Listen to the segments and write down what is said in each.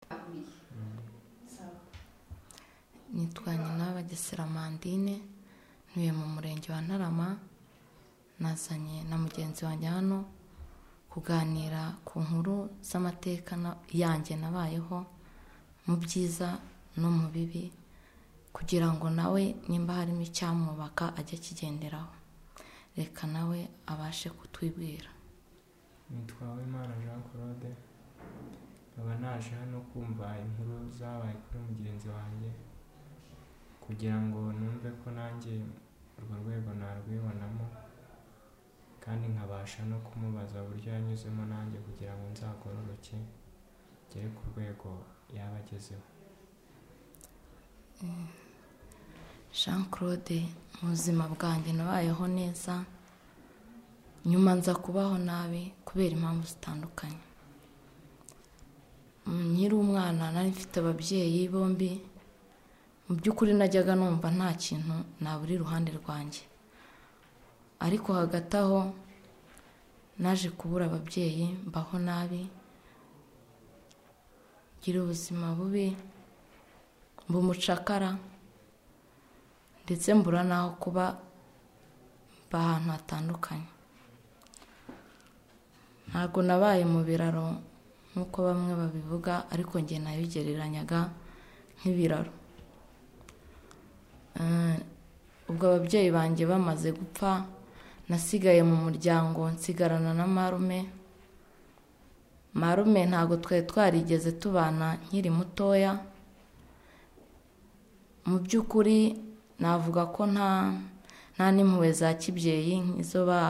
me. So, nitwa nyina bagesera mandine ntuye mu murenge wa ntarama nazanye na mugenzi wanjye hano kuganira ku nkuru z'amateka na- yanjye nabayeho mu byiza no mu bibi kugira ngo nawe nimba harimo icyamwubaka ajye akigenderaho reka nawe abashe kutwibwira nitwawe imana jean claude nkaba naje hano kumva inkuru zabaye kuri mugenzi wanjye kugira ngo numve ko nanjye urwo rwego narwibonamo kandi nkabasha no kumubaza uburyo yanyuzemo nanjye kugira ngo nzagororoke ngere ku rwego yaba agezeho jean claude mu buzima bwanjye nabayeho neza nyuma nza kubaho nabi kubera impamvu zitandukanye Mm, nkiri umwana nari mfite ababyeyi bombi mu by'ukuri najyaga numva nta kintu nabura iruhande rwanjye ariko hagati aho naje kubura ababyeyi mbaho nabi ngira ubuzima bubi mba umucakara ndetse mbura n'aho kuba mba ahantu hatandukanye ntabwo nabaye mu biraro nk'uko bamwe babivuga ariko njye nabigereranyaga nk'ibiraro Eh, ubwo ababyeyi banjye bamaze gupfa nasigaye mu muryango nsigarana na marume marume ntabwo twari twarigeze tubana nkiri mutoya mu by'ukuri navuga ko nta nta n'impuhwe za kibyeyi nk'izo ba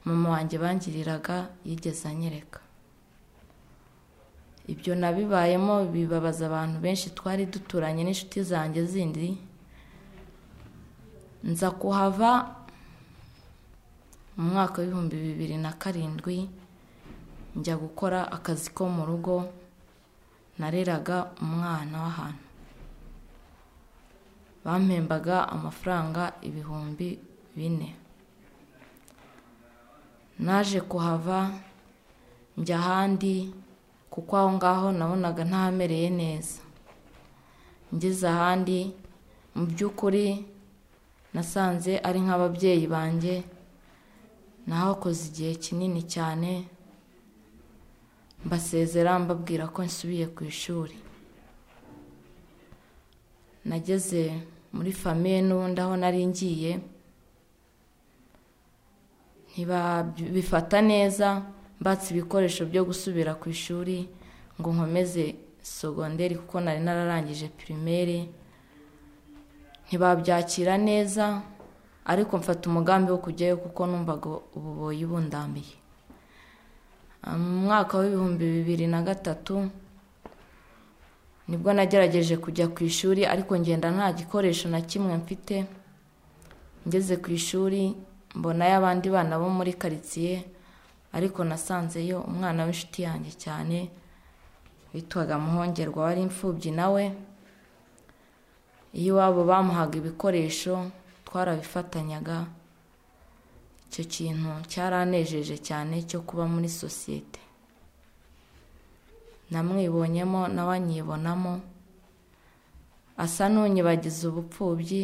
mama wanjye bangiriraga yigeze anyereka ibyo nabibayemo bibabaza abantu benshi twari duturanye n'inshuti zanjye zindi nza kuhava mu mwaka w'ibihumbi bibiri na karindwi njya gukora akazi ko mu rugo nareraga umwana w'ahantu bampembaga amafaranga ibihumbi bine naje kuhava njya ahandi kuko aho ngaho nabonaga ntahamereye neza ngeze ahandi mu by'ukuri nasanze ari nk'ababyeyi banjye nahakoze igihe kinini cyane mbasezera mbabwira ko nsubiye ku ishuri nageze muri famiye n'ubundi aho nari ngiye ntibabifata neza mbatse ibikoresho byo gusubira ku ishuri ngo nkomeze sogonderi kuko nari nararangije pirimeri ntibabyakira neza ariko mfata umugambi wo kujyayo kuko numvaga ububoyi bundambiye mu mwaka w'ibihumbi bibiri na gatatu nibwo nagerageje kujya ku ishuri ariko ngenda nta gikoresho na kimwe mfite ngeze ku ishuri mbonayo abandi bana bo muri karitsiye ariko nasanzeyo umwana w'inshuti yanjye cyane witwaga muhongerwa wari imfubyi nawe iyo iwabo bamuhaga ibikoresho twarabifatanyaga icyo kintu cyaranejeje cyane cyo kuba muri sosiyete namwibonyemo nawe anyibonamo asa n'unyibagiza ubupfubyi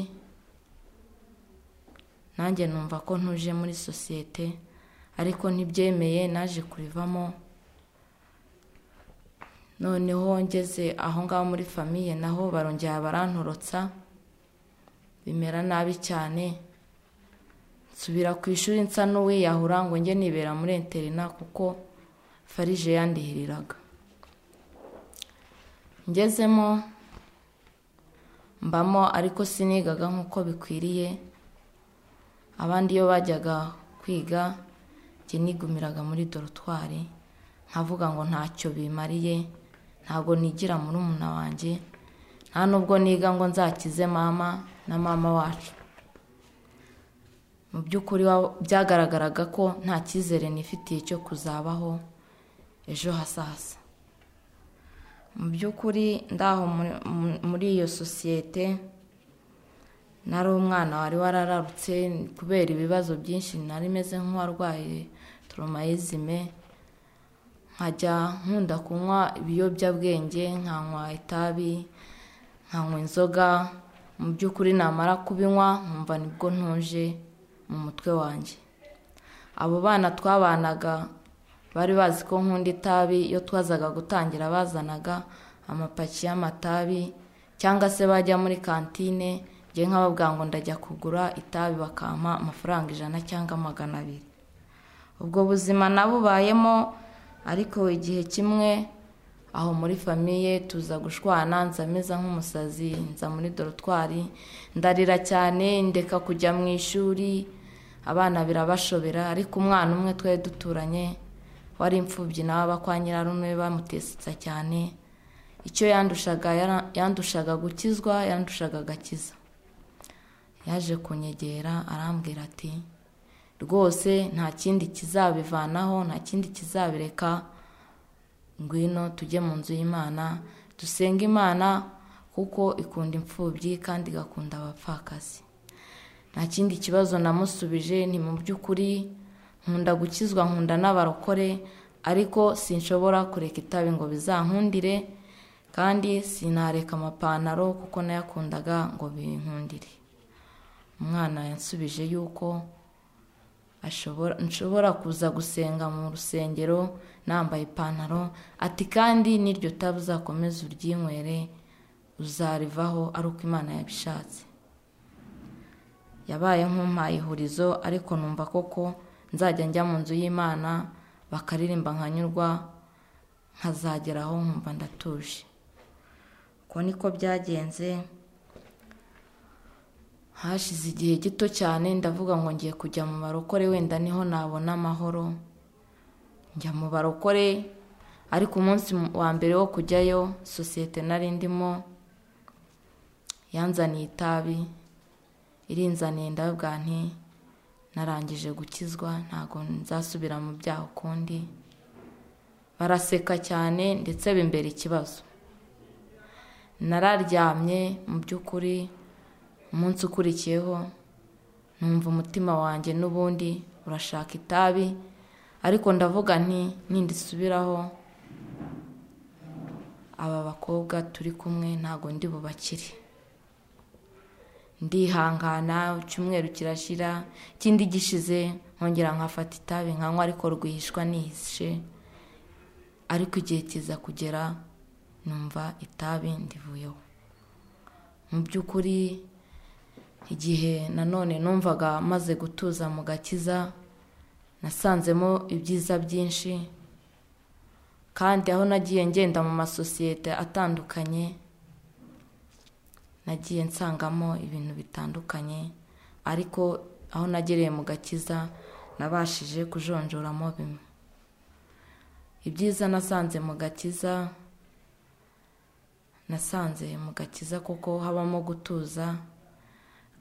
nanjye numva ko ntuje muri sosiyete ariko ntibyemeye naje kurivamo noneho ngeze aho ngaho muri famiye naho barongera barantorotsa bimera nabi cyane nsubira ku ishuri nsa n'uwiyahura ngo njye nibera muri interina kuko farije yandihiriraga ngezemo mbamo ariko sinigaga nk'uko bikwiriye abandi iyo bajyaga kwiga njye nigumiraga muri dorotwari nkavuga ngo ntacyo bimariye ntabwo nigira muri umuna wanjye nta nubwo niga ngo nzakize mama na mama wacu mu by'ukuri wa- byagaragaraga ko nta cyizere nifitiye cyo kuzabaho ejo hazaza mu by'ukuri ndaho muri- mu- muri iyo sosiyete nari umwana wari warararutse kubera ibibazo byinshi nari meze nk'uwarwaye toromazime nkajya nkunda kunywa ibiyobyabwenge nkanywa itabi nkanywa inzoga mu by'ukuri namara kubinywa nkumva nibwo ntuje mu mutwe wanjye abo bana twabanaga bari bazi ko nkunda itabi iyo twazaga gutangira bazanaga amapaki y'amatabi cyangwa se bajya muri kantine njye nk'ababwira ngo ndajya kugura itabi bakampa amafaranga ijana cyangwa magana abiri ubwo buzima nabubayemo ariko igihe kimwe aho muri famiye tuza gushwana nza meza nk'umusazi nza muri dorotwari ndarira cyane ndeka kujya mu ishuri abana birabashobera ariko umwana umwe twari duturanye wari imfubyi nawe aba kwa nyirarume bamutesetsa cyane icyo yandushaga yandushaga gukizwa yandushaga agakiza yaje kunyegera arambwira ati rwose nta kindi kizabivanaho nta kindi kizabireka ngwino tujye mu nzu y'imana dusenge imana kuko ikunda imfubyi kandi igakunda abapfakazi nta kindi kibazo namusubije ni mu by'ukuri nkunda gukizwa nkunda n'abarokore ariko sinshobora kureka itabi ngo bizankundire kandi sinareka amapantaro kuko nayakundaga ngo binkundire umwana yansubije yuko nshobora kuza gusenga mu rusengero nambaye ipantaro ati kandi n'iryo tabi uzakomeza uryinywere uzarivaho ari uko imana yabishatse yabaye nk'umpaye ihurizo ariko numva koko nzajya njya mu nzu y'imana bakaririmba nkanyurwa nkazageraho nkumva ndatuje uko niko byagenze hashize igihe gito cyane ndavuga ngo ngiye kujya mu barokore wenda niho nabona amahoro njya mu barokore ariko umunsi wa mbere wo kujyayo sosiyete nari ndimo yanzaniye itabi irinzaniye ndabwa nti narangije gukizwa ntabwo nzasubira mu byaha ukundi baraseka cyane ndetse bimbera ikibazo nararyamye mu by'ukuri umunsi ukurikiyeho numva umutima wanjye n'ubundi urashaka itabi ariko ndavuga nti nindisubiraho aba bakobwa turi kumwe ntabwo ndi bubakire ndihangana icyumweru kirashira ikindi gishize nkongera nkafata itabi nkanywa ariko rwihishwa nihishe ariko igihe kiza kugera numva itabi ndivuyeho mu by'ukuri igihe nanone numvaga maze gutuza mu gakiza nasanzemo ibyiza byinshi kandi aho nagiye ngenda mu masosiyete atandukanye nagiye nsangamo ibintu bitandukanye ariko aho nagereye mu gakiza nabashije kujonjoramo bimwe ibyiza nasanze mu gakiza nasanze mu gakiza kuko habamo gutuza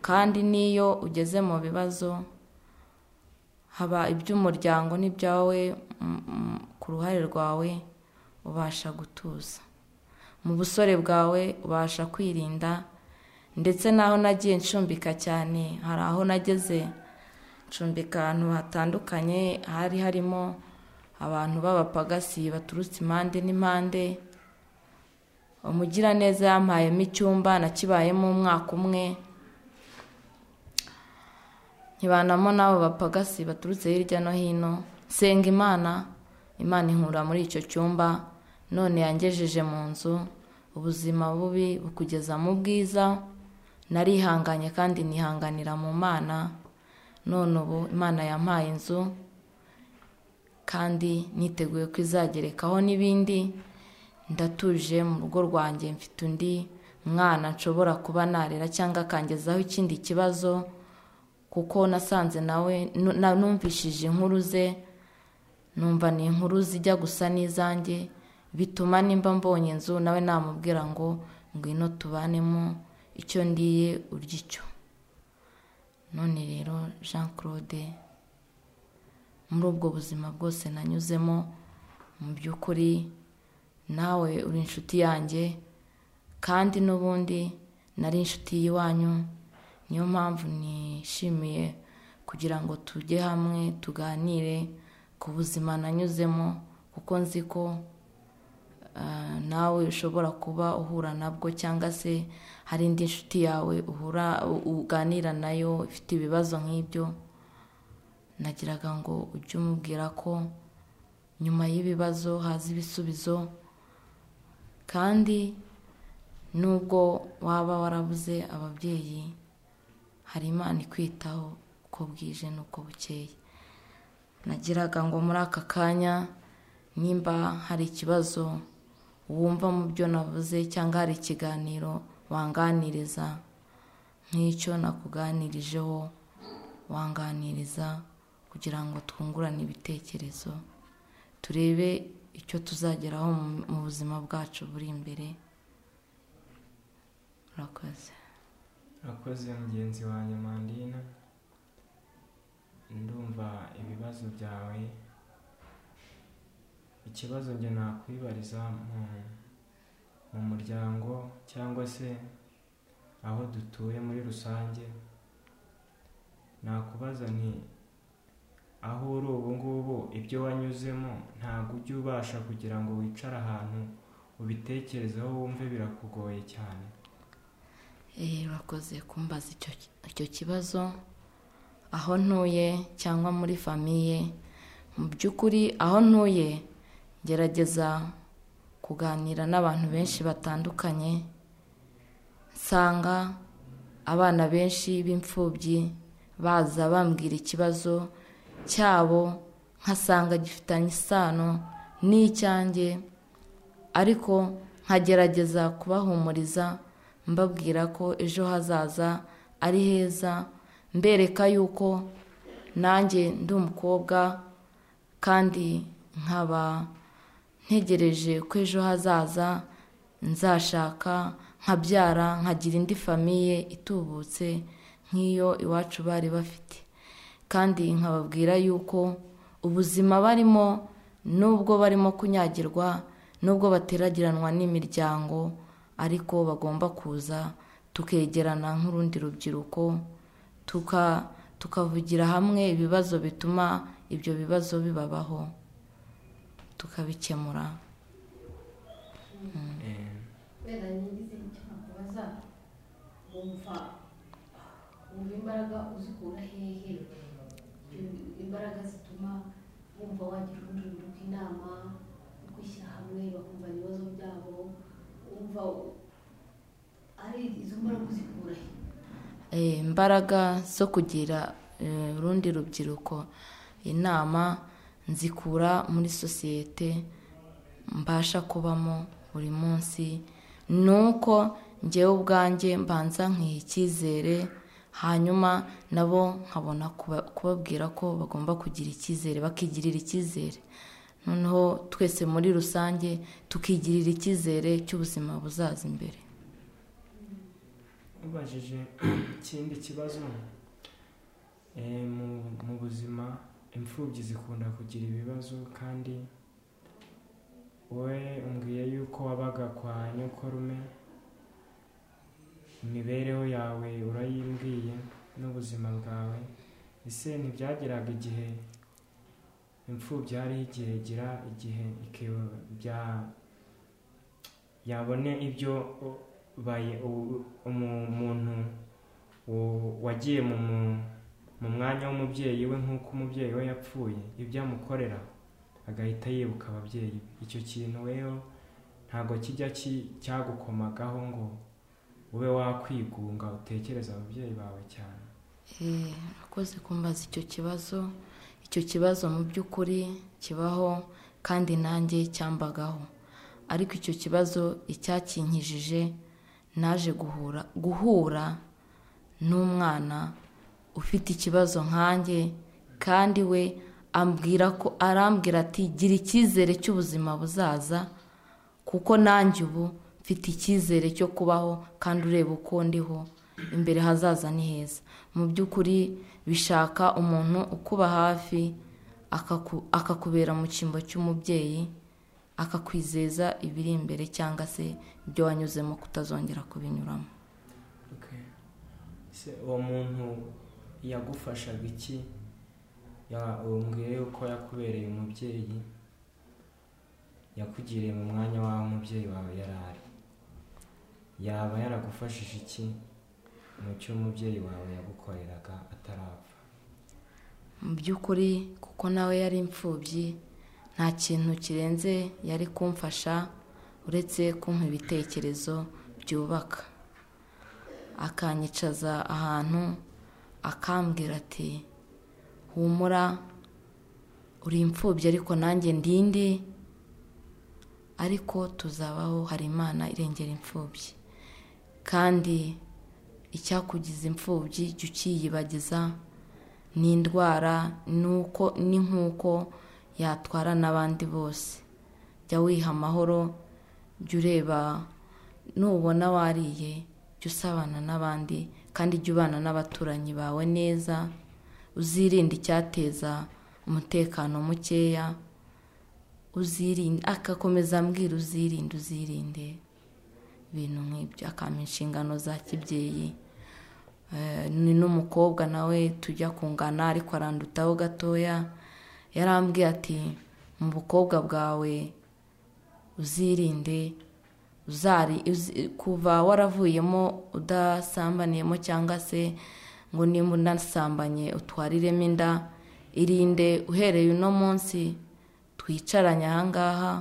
kandi n'iyo ugeze mu bibazo haba iby'umuryango n'ibyawe ku ruhare rwawe ubasha gutuza mu busore bwawe ubasha kwirinda ndetse n'aho nagiye ncumbika cyane hari aho nageze ncumbika ahantu hatandukanye hari harimo abantu b'abapagasi baturutse impande n'impande umugiraneza yampayemo icyumba nakibayemo umwaka umwe ntibanamo n'abo bapagasi baturutse hirya no hino senga imana imana ihura muri icyo cyumba none yangejeje mu nzu ubuzima bubi bukugeza mu bwiza narihanganye kandi nihanganira mu mana none ubu imana yampaye inzu kandi niteguye ko izagerekaho n'ibindi ndatuje mu rugo rwanjye mfite undi mwana nshobora kuba narera cyangwa akangezaho ikindi kibazo kuko nasanze nawe numvishije inkuru ze numva ni inkuru zijya gusa n'izanjye bituma nimba mbonye inzu nawe namubwira ngo ngwino tubanemo icyo ndiye urya icyo none rero jean claude muri ubwo buzima bwose nanyuzemo mu by'ukuri nawe uri inshuti yanjye kandi n'ubundi nari inshuti y'iwanyu niyo mpamvu nishimiye kugira ngo tujye hamwe tuganire ku buzima nanyuzemo kuko nzi ko ah, nawe ushobora kuba uhura nabwo cyangwa se hari indi nshuti yawe uhura u- uganira nayo ifite ibibazo nk'ibyo nagiraga ngo ujye umubwira ko nyuma y'ibibazo haza ibisubizo kandi nubwo waba warabuze ababyeyi hari imana ikwitaho uko bwije n'uko bukeye nagiraga ngo muri aka kanya nimba hari ikibazo wumva mu byo navuze cyangwa hari ikiganiro wanganiriza nk'icyo nakuganirijeho wanganiriza kugira ngo twungurane ibitekerezo turebe icyo tuzageraho mu- mu buzima bwacu buri imbere urakoze Akoze mugenzi wanjye Mandina ndumva ibibazo byawe ikibazo njye nakwibariza mu, mu muryango cyangwa se aho dutuye muri rusange nakubaza nti aho uri ubu ngubu ibyo wanyuzemo ntabwo ujya ubasha kugira ngo wicare ahantu ubitekerezeho wumve birakugoye cyane Eh, urakoze kumbaza icyo icyo kibazo aho ntuye cyangwa muri famiye mu by'ukuri aho ntuye ngerageza kuganira n'abantu benshi batandukanye nsanga abana benshi b'imfubyi baza bambwira ikibazo cyabo nkasanga gifitanye isano n'icyanjye ariko nkagerageza kubahumuriza mbabwira ko ejo hazaza ari heza mbereka yuko nanjye ndi umukobwa kandi nkaba ntegereje ko ejo hazaza nzashaka nkabyara nkagira indi famiye itubutse nk'iyo iwacu bari bafite kandi nkababwira yuko ubuzima barimo nubwo barimo kunyagirwa nubwo bateragiranwa n'imiryango ariko bagomba kuza tukegerana nk'urundi rubyiruko tuka- tukavugira hamwe ibibazo bituma ibyo bibazo bibabaho tukabikemura Eh, wenda nyigize icyo nakubaza wumva wumva imbaraga uzikura hehe Iyo imbaraga zituma wumva wagira urundi rubyiruko inama yo kwishyira hamwe bakumva ibibazo byabo wumva ari izo mbaraga uzikura he Eh, imbaraga zo kugira eh, urundi rubyiruko inama nzikura muri sosiyete mbasha kubamo buri munsi ni uko ngewe ubwanjye mbanza nkiha icyizere hanyuma nabo nkabona kuba- kubabwira ko bagomba kugira icyizere bakigirira icyizere noneho twese muri rusange tukigirira icyizere cy'ubuzima buzaza imbere ubajije ikindi kibazo eh, mu, mu buzima imfubyi zikunda kugira ibibazo kandi wowe umbwiye yuko wabaga kwa nyokorume imibereho yawe urayimbwiye n'ubuzima bwawe ese ntibyageraga igihe imfubyi hariho igihe igira igihe ikibya yabone ibyo u- bayi- u- umu- umuntu wo- wagiye mu mu- mu mwanya w'umubyeyi we nk'uko umubyeyi we yapfuye ibyo amukorera agahita yibuka ababyeyi be icyo kintu rero ntabwo kijya ki- cyagukomagaho ngo ube wakwigunga utekereza ababyeyi bawe cyane Eh, urakoze kumbaza icyo kibazo icyo kibazo mu by'ukuri kibaho kandi nanjye cyambagaho ariko icyo kibazo icyakinkijije naje guhura guhura n'umwana ufite ikibazo nkanjye kandi we ambwira ko arambwira ati gira icyizere cy'ubuzima buzaza kuko nanjye ubu mfite icyizere cyo kubaho kandi ureba uko ndiho imbere hazaza ni heza mu by'ukuri bishaka umuntu ukuba hafi akaku- akakubera mu cyimbo cy'umubyeyi akakwizeza ibiri imbere cyangwa se ibyo wanyuzemo kutazongera kubinyuramo se uwo muntu yagufashaga iki umbwiye yuko yakubereye umubyeyi yakugiriye mu mwanya w'aho umubyeyi wawe yari ari yaba yaragufashije iki mu cyo umubyeyi wawe yagukoreraga atarapfa mu by'ukuri kuko nawe yari imfubyi nta kintu kirenze yari kumfasha uretse kumpa ibitekerezo byubaka akanyicaza ahantu akambwira ati humura uri imfubyi ariko nanjye ndindi ariko tuzabaho hari imana irengera imfubyi kandi icyakugiza imfubyi jya ucyiyibagiza ni indwara nuko ni nk'uko yatwara n'abandi bose jya wiha amahoro jya ureba nubona wariye jya usabana n'abandi kandi jya ubana n'abaturanyi bawe neza uzirinde icyateza umutekano mukeya uzirinde agakomeza ambwira uzirinde uzirinde ibintu nk'ibyo akampa inshingano za kibyeyi ni n'umukobwa nawe tujya kungana ariko arandutaho gatoya yarambwiye ati mu bukobwa bwawe uzirinde uzari kuva waravuyemo udasambaniyemo cyangwa se ngo nimba unasambanye utwariremo inda irinde uhereye uno munsi twicaranye ahangaha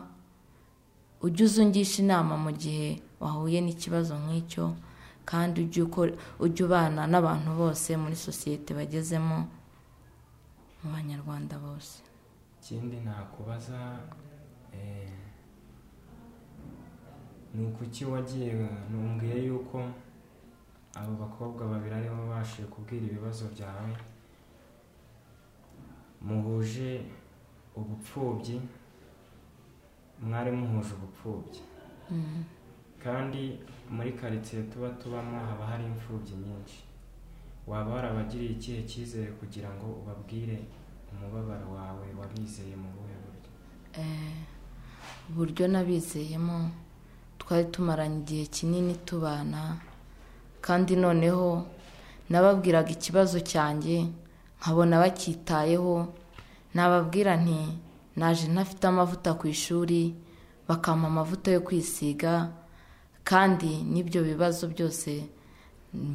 ujye uze ungisha inama mu gihe wahuye n'ikibazo nk'icyo kandi ujye ubana n'abantu bose muri sosiyete bagezemo mu banyarwanda bose ikindi nakubaza ni ukuki wagiye ntumbwiye yuko abo bakobwa babiri aribo babashije kubwira ibibazo byawe muhuje ubupfubyi mwari muhuje ubupfubyi kandi muri karitsiye tuba tubamo haba hari imfubyi nyinshi waba warabagiriye ikihe cyizere kugira ngo ubabwire umubabaro wawe wabizeye mu buhe buryo uburyo nabizeyemo twari tumaranye igihe kinini tubana kandi noneho nababwiraga ikibazo cyanjye nkabona bacyitayeho nababwira nti naje ntafite amavuta ku ishuri bakampa amavuta yo kwisiga kandi n'ibyo bibazo byose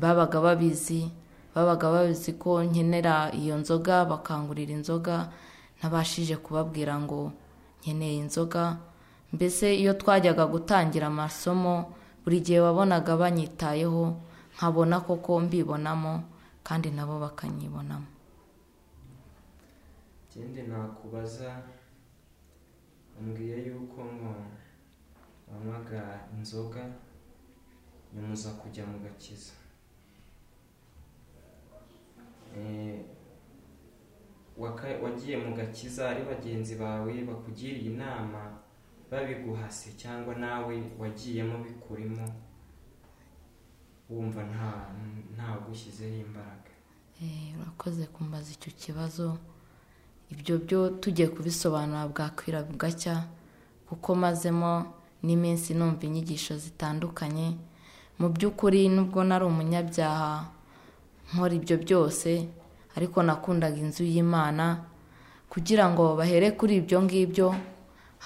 babaga babizi babaga babizi ko nkenera iyo nzoga bakangurira inzoga ntabashije kubabwira ngo nkeneye inzoga mbese iyo twajyaga gutangira amasomo buri gihe wabonaga banyitayeho nkabona koko mbibonamo kandi nabo bakanyibonamo ikindi nakubaza mbwiye yuko ngo wanywaga inzoga nyumuza kujya mu gakiza wagiye mu gakiza ari bagenzi bawe bakugiriye inama babiguhase cyangwa nawe wagiyemo bikurimo wumva ntawugushyizeho imbaraga urakoze kumbaza icyo kibazo ibyo byo tugiye kubisobanura bwakwira bugacya kuko mazemo n'iminsi numva inyigisho zitandukanye mu by'ukuri nubwo nari umunyabyaha nkora ibyo byose ariko nakundaga inzu y'imana kugira ngo bahere kuri ibyo ngibyo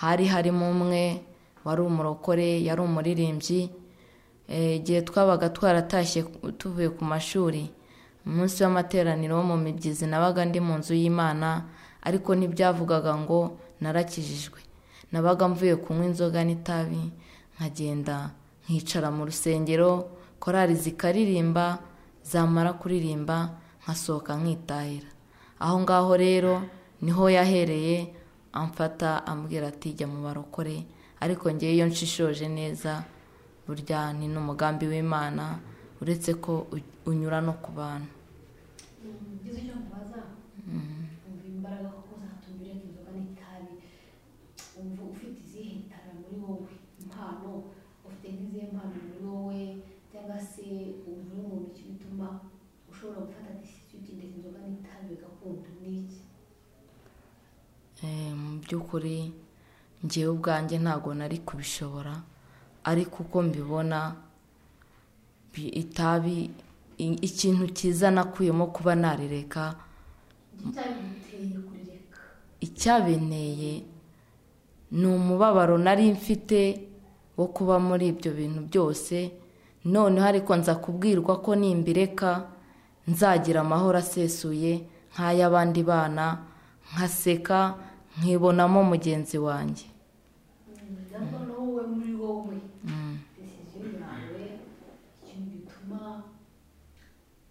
hari harimo umwe wari umurokore yari umuririmbyi igihe twabaga twaratashye tuvuye ku mashuri umunsi w'amateraniro wo mu mibyizi nabaga ndi mu nzu y'imana ariko ntibyavugaga ngo narakijijwe nabaga mvuye kunywa inzoga n'itabi nkagenda nkicara mu rusengero korari zikaririmba zamara kuririmba nkasohoka nkitahira aho ngaho rero niho yahereye amfata ambwira ati jya mu barokore ariko ngewe iyo nshishoje neza burya ni n'umugambi w'imana uretse ko unyura no ku bantu mu by'ukuri ngewe ubwanjye ntabwo nari kubishobora ariko uko mbibona itabi ikintu cyiza nakuyemo kuba narireka icyabinteye ni umubabaro nari mfite wo kuba muri ibyo bintu byose noneho ariko nza kubwirwa ko nimbireka nzagira amahoro asesuye nk'ay'abandi bana nkaseka nkibonamo mugenzi wanjye ndabwo wowe muri wowe desiziyo yawe ikintu gituma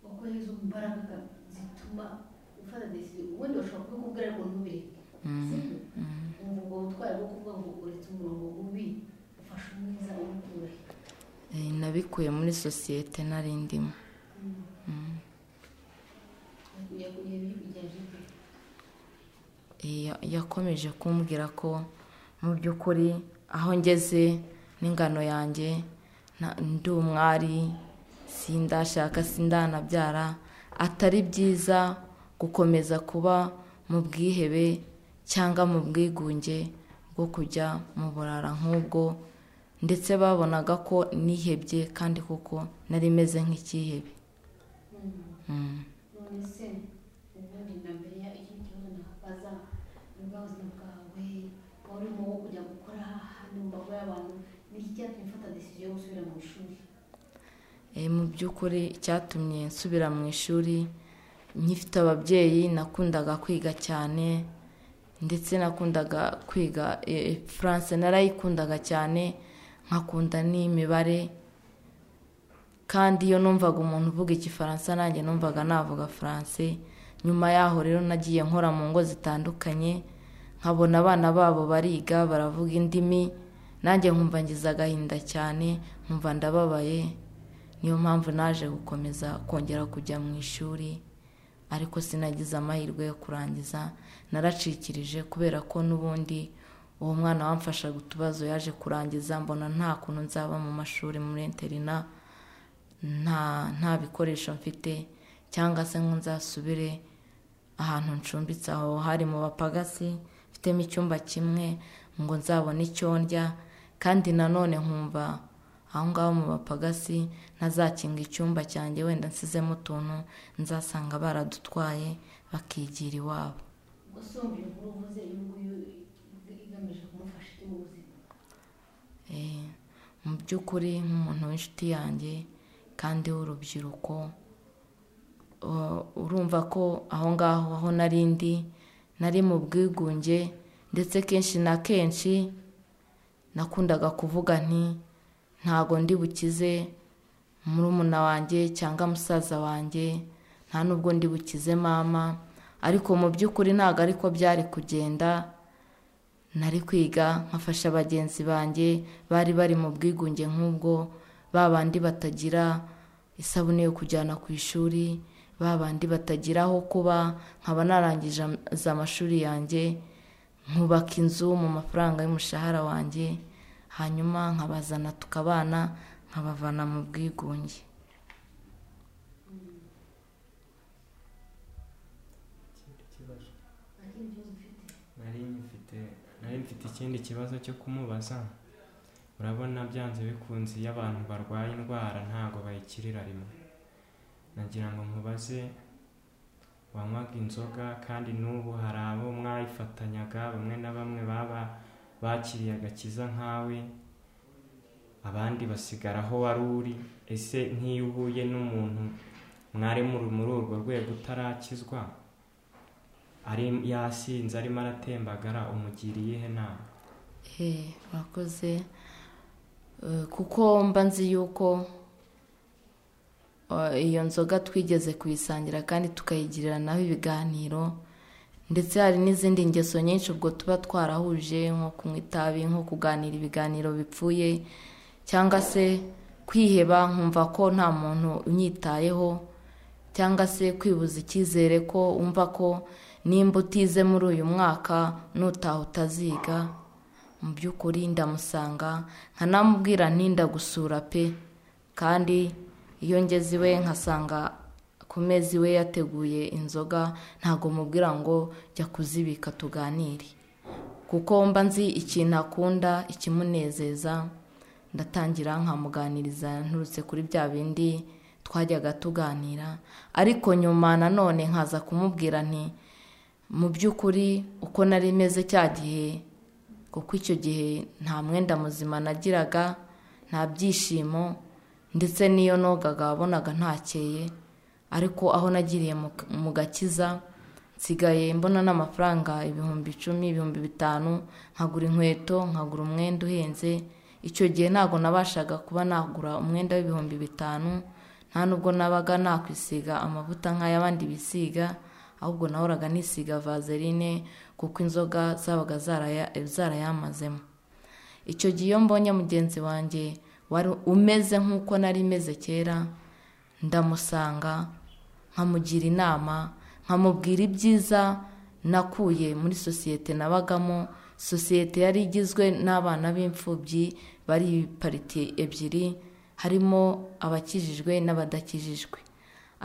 wakoresha izo mbaraga zituma ufata desiziyo ubundi bashobora kubikubwira ariko ntubireke sibyo ubu ubwo butwari bwo kuvuga ngo uretse umurongo mubi ufashe umwiza uwukure Eh, nabikuye muri sosiyete nari ndimo yakuriye bigenje bwe Ya- yakomeje kumbwira ko mu by'ukuri aho ngeze n'ingano yanjye na- ndi umwari sindashaka sindanabyara atari byiza gukomeza kuba mu bwihebe cyangwa mu bwigunge bwo kujya mu burara nk'ubwo ndetse babonaga ko nihebye kandi kuko nari meze nk'icyihebe Mm. none se ubundi na mbere ya ikindi kibazo nahagaza ni bwa buzima bwawe waba urimo wo kujya gukora hano mu mbaga y'abantu niki cyatumye ufata desiziyo yo gusubira mu ishuri Eh, mu by'ukuri icyatumye nsubira mu ishuri nkifite ababyeyi nakundaga kwiga cyane ndetse nakundaga kwiga eh, furanse narayikundaga cyane nkakunda n'imibare kandi iyo numvaga umuntu uvuga igifaransa nanjye numvaga navuga furanse nyuma yaho rero nagiye nkora mu ngo zitandukanye nkabona abana babo bariga baravuga indimi nanjye nkumva ngize agahinda cyane nkumva ndababaye niyo mpamvu naje gukomeza kongera kujya mu ishuri ariko sinagize amahirwe yo kurangiza naracikirije kubera ko n'ubundi uwo mwana wamfashaga utubazo yaje kurangiza mbona nta kuntu nzaba mu mashuri muri interina nta nta bikoresho mfite cyangwa se ngo nzasubire ahantu ncumbitse aho hari mu bapagasi mfitemo icyumba kimwe ngo nzabone icyo ndya kandi nanone nkumva aho ngaho mu bapagasi ntazakinga icyumba cyanjye wenda nsizemo utuntu nzasanga baradutwaye bakigira iwabo ubwo sombi inkuru uvuze iyo nguyu igamije kumufasha iki mu buzima Eh, mu by'ukuri nk'umuntu w'inshuti yanjye kandi w'urubyiruko o- urumva ko aho ngaho aho nari ndi nari mu bwigunge ndetse kenshi na kenshi nakundaga kuvuga nti ntago ndi bukize murumuna wanjye cyangwa musaza wanjye nta nubwo ndi bukize mama ariko mu by'ukuri ntabwo ariko byari kugenda nari kwiga nkafasha bagenzi banjye bari bari mu bwigunge nk'ubwo ba bandi batagira isabune yo kujyana ku ishuri ba bandi batagira aho kuba nkaba narangije am- za amashuri yanjye nkubaka inzu mu mafaranga y'umushahara wanjye hanyuma nkabazana tukabana nkabavana mu bwigunge ikindi kibazo nta kindi kibazo ufite nari mfite nari mfite ikindi kibazo cyo kumubaza urabona byanze bikunze iyo abantu barwaye indwara ntabwo bayikirira rimwe nagira ngo nkubaze wanywaga inzoga kandi n'ubu hari abo mwayifatanyaga bamwe na bamwe baba bakiriye agakiza nkawe abandi basigara aho wari uri ese nk'iyo uhuye n'umuntu mwari muri muri urwo rwego utarakizwa ari yasinze arimo aratembagara umugiriye ihe nama Eh, murakoze Eh, kuko mba nzi yuko eh, iyo nzoga twigeze kuyisangira kandi tukayigirira naho ibiganiro ndetse hari n'izindi ngeso nyinshi ubwo tuba twarahuje nko kunywa itabi nko kuganira ibiganiro bipfuye cyangwa se kwiheba nkumva ko nta muntu unyitayeho cyangwa se kwibuza icyizere ko wumva ko nimba utize muri uyu mwaka nutaha utaziga mu by'ukuri ndamusanga nkanamubwira nti ndagusura pe kandi iyo ngeze iwe nkasanga ku meza iwe yateguye inzoga ntabwo mubwira ngo jya kuzibika tuganire kuko mba nzi ikintu akunda ikimunezeza ndatangira nkamuganiriza nturutse kuri bya bindi twajyaga tuganira ariko nyuma nanone nkaza kumubwira nti mu by'ukuri uko nari meze cya gihe kuko icyo gihe nta mwenda muzima nagiraga nta byishimo ndetse n'iyo nogaga wabonaga ntakeye ariko aho nagiriye mu- mu gakiza nsigaye mbona n'amafaranga ibihumbi icumi ibihumbi bitanu nkagura inkweto nkagura umwenda uhenze icyo gihe ntabwo nabashaga kuba nagura umwenda w'ibihumbi bitanu nta nubwo nabaga nakwisiga amavuta nk'ay'abandi bisiga ahubwo nahoraga nisiga vaseline kuko inzoga zabaga zaraya- zarayamazemo icyo gihe iyo mbonye mugenzi wanjye wari umeze nk'uko nari meze kera ndamusanga nkamugira inama nkamubwira ibyiza nakuye muri sosiyete nabagamo sosiyete yari igizwe n'abana b'imfubyi bari pariti ebyiri harimo abakijijwe n'abadakijijwe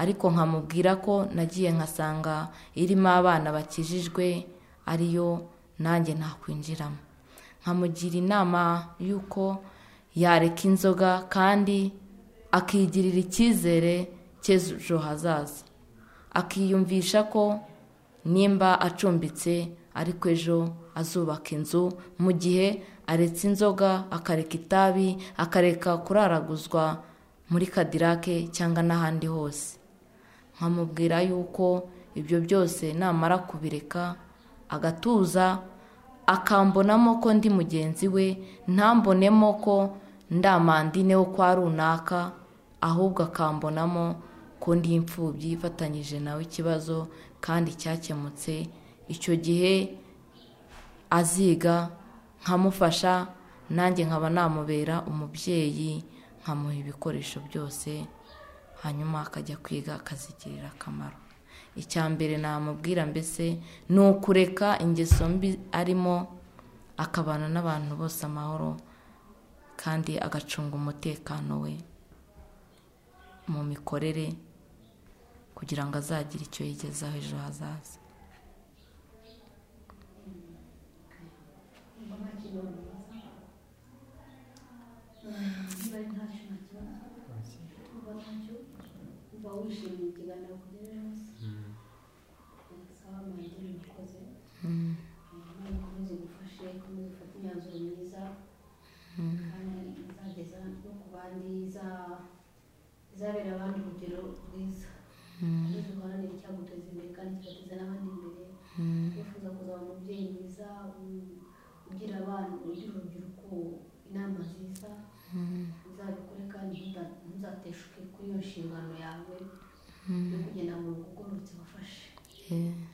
ariko nkamubwira ko nagiye nkasanga irimo abana bakijijwe ariyo nanjye nakwinjiramo nkamugira inama y'uko yareka inzoga kandi akigirira icyizere cy'ejo hazaza akiyumvisha ko nimba acumbitse ariko ejo azubaka inzu mu gihe aretse inzoga akareka itabi akareka kuraraguzwa muri kadirake cyangwa n'ahandi hose nkamubwira yuko ibyo byose namara kubireka agatuza akambonamo ko ndi mugenzi we ntambonemo ko ndamandine wo kwa runaka ahubwo akambonamo ko ndi imfubyi ifatanyije nawe ikibazo kandi cyakemutse icyo gihe aziga nkamufasha nanjye nkaba namubera umubyeyi nkamuha ibikoresho byose hanyuma akajya kwiga akazigirira akamaro icya mbere namubwira mbese ni ukureka ingeso mbi arimo akabana n'abantu bose amahoro kandi agacunga umutekano we mu mikorere kugira ngo azagire icyo yigezaho ejo hazaza mba nta kibazo niba ari ntacyo nakibazo uba ntacyo uba wishimiye ikiganiro kugera ejo Mm. hose sawa mwangire mwakoze imana ikomeze igufashe ikomeze ufate imyanzuro myiza kandi izageza no ku bandi iza- izabera abandi urugero rwiza maze uharanire icyaguteza imbere kandi kigateza n'abandi imbere wifuza kuzaba umubyeyi mwiza u- ugira abana ugira urubyiruko inama nziza uzabikore kandi ntuza- ntuzateshuke kuri iyo nshingano yawe yo kugenda mu rugo ugororotse wafashe Eh,